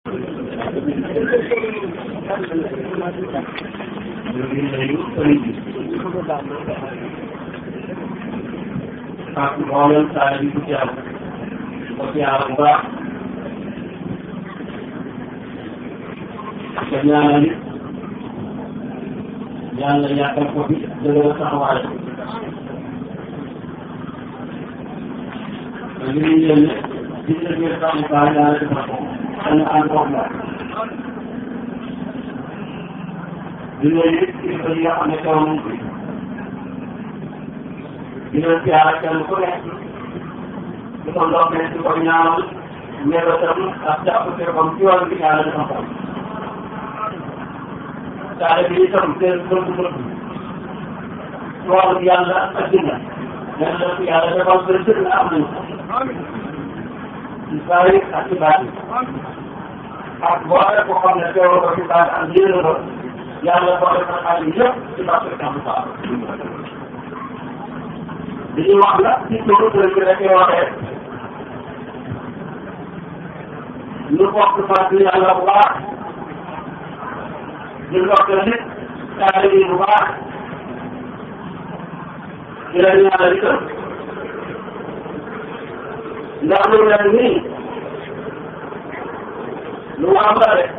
ñu ngi nuyu sëriñ bi ak mboolem saa yi bu teew ko teew bu baax te ñaanal it yàlla yàggal ko fi dëgëral taxawaay te li ñuy yéene ci sa biir taxawaay yàlla defal ko xëy na ànd koog moom di nuyu kilifa yi nga xam ne teew nañ fi di leen siyaare kenn ku nekk di ko ndokkee di ko ñaanal mébétam ak jàpp teekom ci yoon bi yàlla defal ko saare bi itam seen bëgg-bëgg ci wàllu yàlla ak dina leen la fi yàlla defal ba jël na am nañ ko ci saari ak ci baati ak boole ko xam ne teewoo ko ci baati ak yéene ko yàlla boole ko xaal yi yëpp ci barke Samba Fall li ñuy wax la ci turu kër gi rek waxee ñu bokk sant yàlla bu baax ñu bokk nit taalibe yi bu baax di leen ñaanal itam ndax lu mel nii lu am la de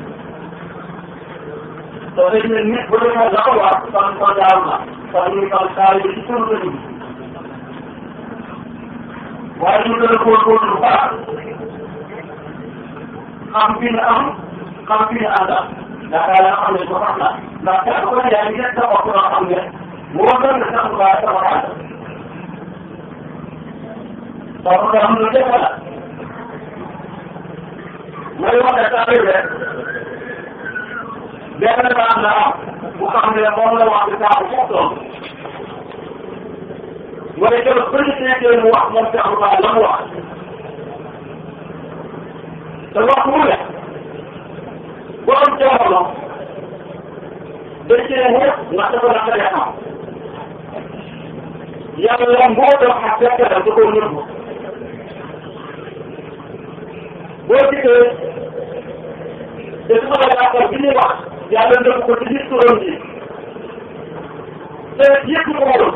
te dañ ne nit bu demee la ko wax fan ko jaar na fan ñu fan taalibe ci turu kër gi waaye ñu gën a góorgóorlu bu baax xam fi ñu am xam fi ñu àndal yaakaar naa xam ne ko sax la ndax kenn ku ne yaa ngi sa bopp loo xam ne moo gën a sax waaye sama ànd donc nga xam lu jafe la mooy wax ne saa yu rek benn baax na am bu xam ne moom la wax ci saa bu foofu wala keroog ba ñu seetee mu wax moom Cheikh Ba la mu wax te wax mu ne borom jamono dañ cee ñëpp ndax dafa naqaree xam yàlla mbootam ak fekkeram da koo nëbbu boo gisee te su ma la yaakaar bi ñuy wax yàlla nëbbu ko ci biir turam ji te yëpp ko woon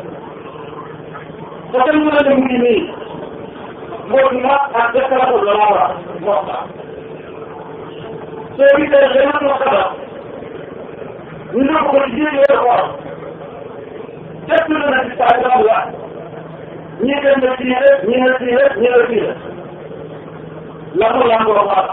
te kenn mën a mu ngi nii moo di ma ak déclaration la la war moo tax soo gisee dana ko xabar ñu ne ko ci biir yooyu xool képp lu na ci saa dama la ñii dem na fii rek ñii na fii rek ñii na fii rek la ko yaa ngoo wax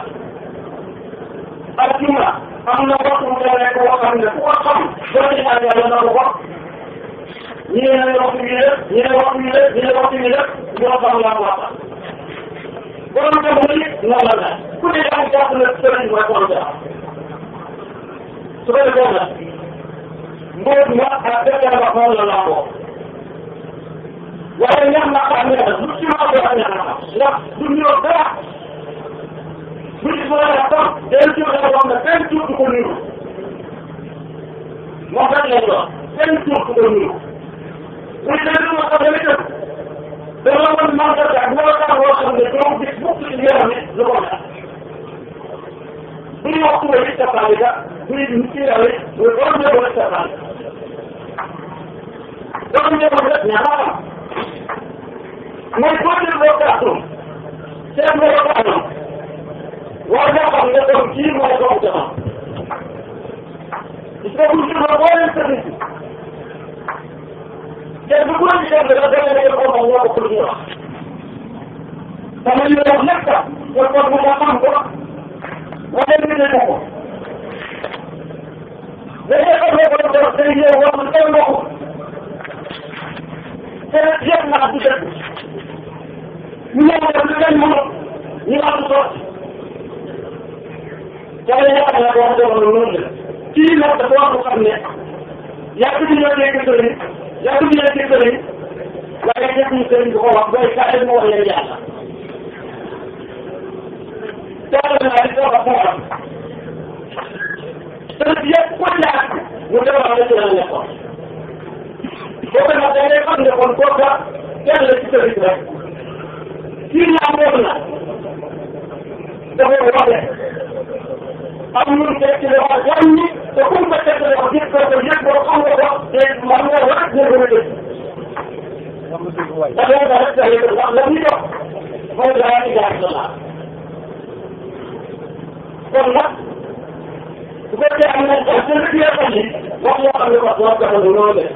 ak juma am na waxtu mu demee ko xam ne ku ko xam doo ci ñaan yàlla na ko wax ñii ne waxtu bi rek ñii ne waxtu bi rek ñii ne waxtu bi rek ñoo xam yaa ngoo wax borom jamono yi noonu la mel ku ne yaa ngi jàpp ne sëriñ mooy borom jamono su ko defee nag mbóot ma ak defar ba noonu la lamboo waaye ñax na xam ne nag lu ci ma ko ñax na xam ndax du ñëw dara bu ci mën a xam day jur dafa xam ne benn jur du ko niru moom rek lañ wax benn jur du ko niru bu ci dee lu ma xam ne itam dama mën mandarga ak melokaan boo xam ne doo gis mukk ci yaram ne lu ko mel bu ñu waxtu ba it tapaale ga bu ñu nit ki yàlla muy borom ñëw rek tapaale borom ñëw rek ñaara mooy boo jël boo gàttum seen melokaanam war nga xam ne kon kii mooy borom jamono gis nga bu ñu boo leen sëriñ te bu ko ci dem dafa dem rek ko moom ñoo ko lu ñu wax sama ñu wax nekk ko ko mu nga xam ko wala ñu ne ko dañuy xam ne ko do day ñëw wax na tay mbokk te yëpp naa du dëgg ñu ñëw def lu leen mënu ñu am sotti jaay ya xam ne wax dëgg lu noonu la kii nag dafa wax lu xam ne yàgg di ñoo dégg sëriñ yaa ngi leen di sëriñ waaye dégguñu sëriñ bi ko wax booy kaay mu wax leen yàlla. teewlu naa li ko wax moo am. sëriñ yëpp ku ñaar mu defal la ci la nekkoon. boo ko nag da ngay xam ne kon kooka kenn la ci sëriñ rek. kii ñaar moom na. dafay woote am lu mu teg ci loxo wàññi te ku mu ko teg ci loxo gis ko ko yëg ko xam nga ko te man nga war a dégg nga dégg. dafay nga rek sa yëg ndax la muy jox mooy laa ci jaar sa laa kon nag bu fekkee am nañ ay jënd ci yàlla yi wax yoo xam ne wax dëgg yàlla loolu la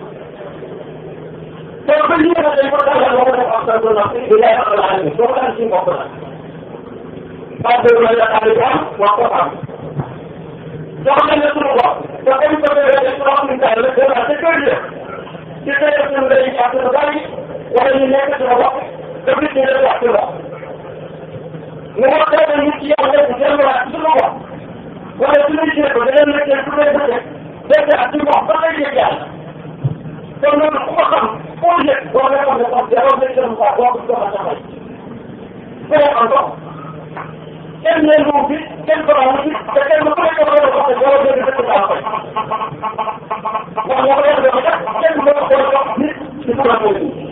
te ba lii nag dañ ko tàllal ba ko def ak sa zone ak bi lay amal aal bi doo ko am ci mbokk la parce que la yaakaar yi am wax ko am jox nañ la suñu bopp te comme que dañoo def loo xam ne daal la gën a te kër yi ci xëy na suñu day jàpp lu bari wala ñu nekk suñu bopp te nit ñi dañ wax ci bopp nga wax dëgg nit ci yow rek delluwaat ci suñu bopp wala su ñu jëlee ko da leen nekkee su dee bëccëg dégg ak ci bopp ba lay yëg yàlla kon loolu ku ko xam foo yëg boo nga xam ne sax jaroo nga jëm quoi boo ko jox a taxay foo xam ko kenn ne lu fi kenn ko am fi te kenn ku nekk ko wax ko jaroo dégg dëkk baa koy wax nga ko yàlla ko def kenn ko ko jox nit ci ko ko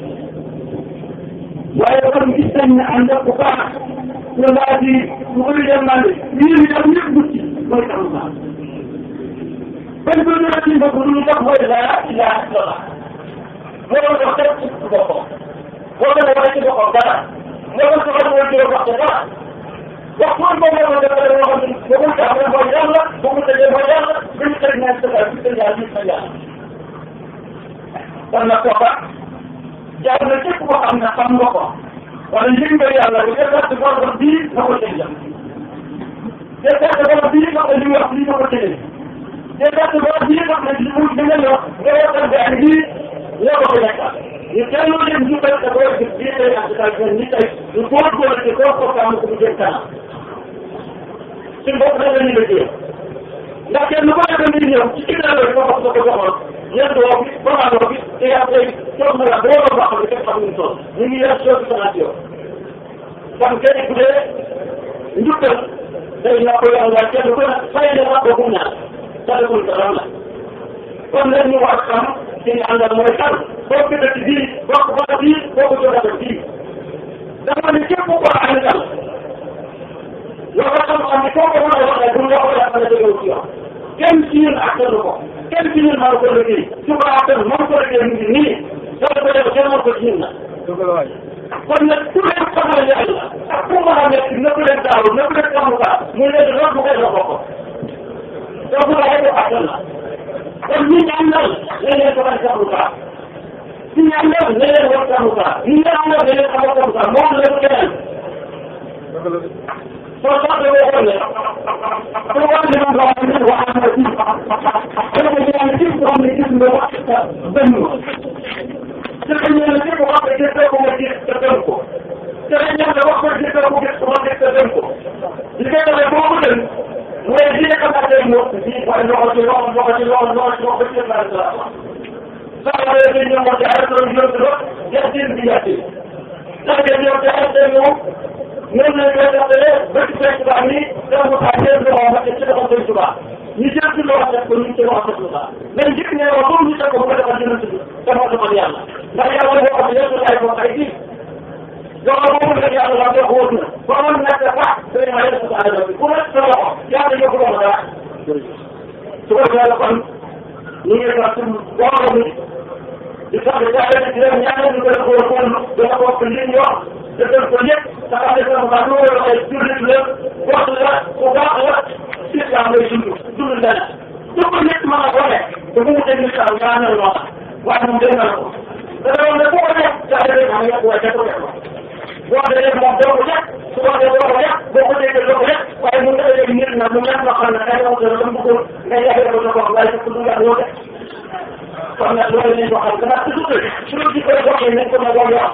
waaye kon gis nañ ne ànd ak bu baax ñu laa di lu koy demandé ñii ñu dem ñëpp mucc mooy taxaw baax benn bi ñu ci mbokk lu ñu tax mooy laa ilaha illallah moo doon wax rek ci boppam moo doon wax ci boppam dara moo doon soxal mooy jël wax dara wax mooy moom moo doon defal loo xam ne bëggul tax mooy yàlla bëggul tëjee mooy yàlla dañu tëj naan sa bi tëj yàlla nit na yàlla kon nag kooka jaar na képp koo xam ne xam nga ko wala yëg nga yàlla bu dee gerte bor bii nga ko tëj la te gerte bor bii nga ko li wax lii nga ko tëjee te gerte bor bii nga xam ne li muy dina la nga waxtaan bi ak lii ñoo ko ko nekkal ñu teeloo leen ñu koy te boo gis bii tey ak daal ñoom ñi tey ñu góorgóorlu ci koo ko tàmm ko mu jëm kanam suñ bopp da nga ñu liggéey ndax kenn ko nekk ni ñëw ci ginnaaw la ko wax ko joxoon ñeent woo bi ba bi te yaa tey toog na la boo doon wax ne kenn xamuñu tool ñu ngi yor chose sanation kon kenn ku dee njukkal day naa ko yàlla waaye kenn ku ne fay na la ko ñaan sadakul dara la kon nag ñu war xam ci ñu àndal mooy kan boo ko dëkk bii boo ko bokk bii boo ko joxee bii dafa ne képp ko àndal yoo ko xam-xam ne koo ko mën a waxee bu ñu waxee dafa ne dëgëw ci yow kenn ci ñun attanu ko kenn ci ñun maa ko liggéey su ko attan maa ko liggéey mu ngi nii soo ko def kenn ko ci ñun na kon nag ku leen xamal yàlla ak ku mën a nekk na ko leen daaw na ko leen xamukaa muy leen loolu bu koy ko ko soo ko waxee ko attan la kon ñi ñaanal ne leen ko bañ xamukaa ñi ñaanal ne leen war xamukaa ñi ñaanal ne leen xamal xamukaa moom la ko keneen soo soxla boo xam ne su ma waxee dama wax ne wax na ci dama ko ñaan ci ko xam ne gis nga wax sa benn te ko ñaan ci ko wax ne gis ko ma gis te dem ko te ko ñaan wax ko gis ko gis ko ma gis te dem ko li koy defee boo ko dem mooy li nga xamante ne moom bi waaye loxo ci loxo loxo ci loxo loxo ci loxo ci la la saa yoo xam ne ñoom moo ci arrêté woon ñoom ci loxo yàttin bi yàttin ndax ñoom ci arrêté moom ñoom lañ koy defalee ba ci fekk baax ni dama ko xaar jël loxo ma ci loxo Sëñ Tuubaa ñu jël ci loxo def ko ñu ci loxo Sëñ Tuubaa mais njëkk ne wax comme ñu teg ko bu ko defal jënd ci dafa defal yàlla ndax yàlla boo xam ne yëpp ay ko ay kii loxo boobu nag yàlla la jox wóotu na ba man nekk sax day ma yëpp sa àll bi ku nekk sa loxo yàlla yóbbu loxo dara su ko defee la kon ñu ngi sax suñu borom bi di sax di jaay di leen ñaanal ñu koy góorgóorlu dana bokk li ñu wax defal ko lépp da nga def sama baax loolu ay jullit la wax la bu baax la islam lay dund dund dana su ko nit mën a wane te bu mu teg islam ñaanal loo xam waaye moom dégg na ko te loolu nag bu ko def jaay rek xam nga waaye ko def boo dee def moom doo ko def su ko dee doo ko def boo ko déggee doo ko def waaye mun nga dégg nit na mu nekk loo xam ne ay wax dana la bëggoon nga yàggee ko ko waaye fekk du yàgg yoo def kon nag loolu lañ ko xam gannaaw toujours suñu ci koy waxee nañ ko nag wax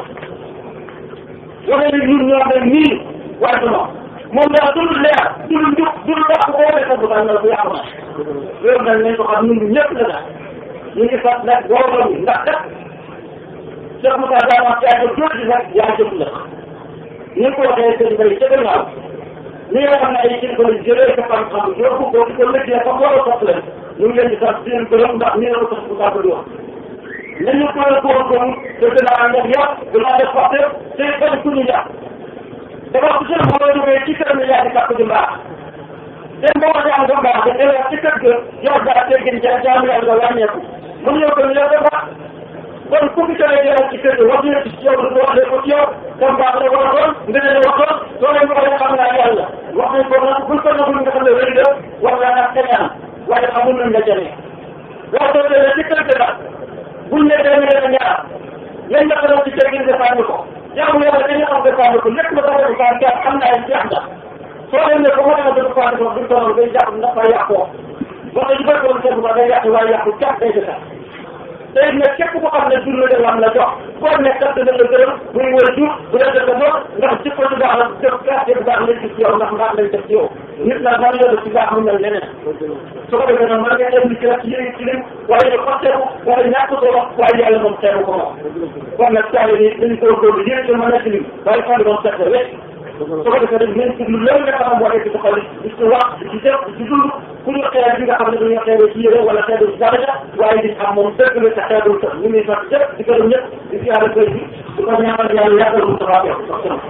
wane ni ñun ñoo mel nii waaye du noonu moom daal dul leer dul njub dul baax bu ko waxee sax bu baax na bu yàqu na loolu nag nañ ko xam ñun ñëpp la daal ñu ngi fat nag borom bi ndax kat Cheikh Moussa daa wax yaa jëm jooju nag yaa jëm la ni ko waxee sëñ Bay ca gannaaw ñi nga xam ne ay kilifa lañ jëlee sa xam-xam yóbbu ko di ko lëggee fa war a sopp leen ñu ngi leen di sant di leen gërëm ndax nii la ko sax bu baax di wax nañu ko góorgóorlu te dina ànd ak yàq dina def wax te bañ ku ñu yàq dafa ko seen boo jógee ci kër mi yaa di kàpp di mbaax dem boo ko jàng ba mbaax da delloo ci kër ga yow daa teggin ja jaamu yàlla nga wàññeeku mun yow ko yow dafa kon ku fi tawee jëlaat ci kër gi wax dëgg ci yow du wax ko ci yow comme baax la war a doon nga ne la waxoon soo leen waxee xam naa yàlla wax nañ ko nag buñ ko nagul nga xam ne wér nga wax naa nag kañaan waaye xamul nañ la jëlee wax dëgg la ci kër gi nag buñ ne demee dana ñaar lañ la ko doon ci kër gi defaanu ko jaamu yàlla dañu xam defaanu ko lépp la ko defaanu ko xam naa jeex na soo leen ne ko moo dama defaanu ko buñ ko noonu day jàpp ndax fa yàqoo wax dëgg bëri woon seen day yàqu waaye yàqu jàpp day defaat tey nag képp ko xam ne jur la dem am la jox boo nekk kat dina la gërëm muy wër jur bu dee dëkk doon ndax jikko ci baax la def quartier bu baax lañ gis ci yow ndax mbaax lañ def ci yow nit nag man la ci baax mu mel leneen su ko defee nag mën nga dem ci ci yëngu ci lim waaye ñu xotteeku wala ñàkk solo waaye yàlla moom xeebu ko moom kon nag caali ni dañu góorgóorlu yëngu ci mën a ci lim waaye fan moom set wecc su ko defee nag nañ ci lu lépp nga xam moo nekk ci xol di ci wax di ci def di ci dund ku ñu xeer bi nga xam ne dañoo xeeree ci yére wala xeeru ci daraja waaye di xam moom dëgg la te xeerul sax ñu ngi sant ñëpp di gërëm ñëpp di siyaare koy bi di ko ñaanal yàlla yàggal mu taxaw yow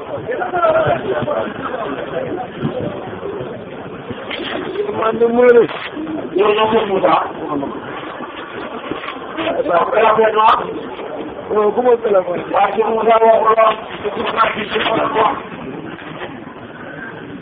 man de mooy rek. yow ñoo ko Moussa waaw rafet na waaw ku ma téléphone. waaye ci Moussa waxuloo ci Moussa ci ci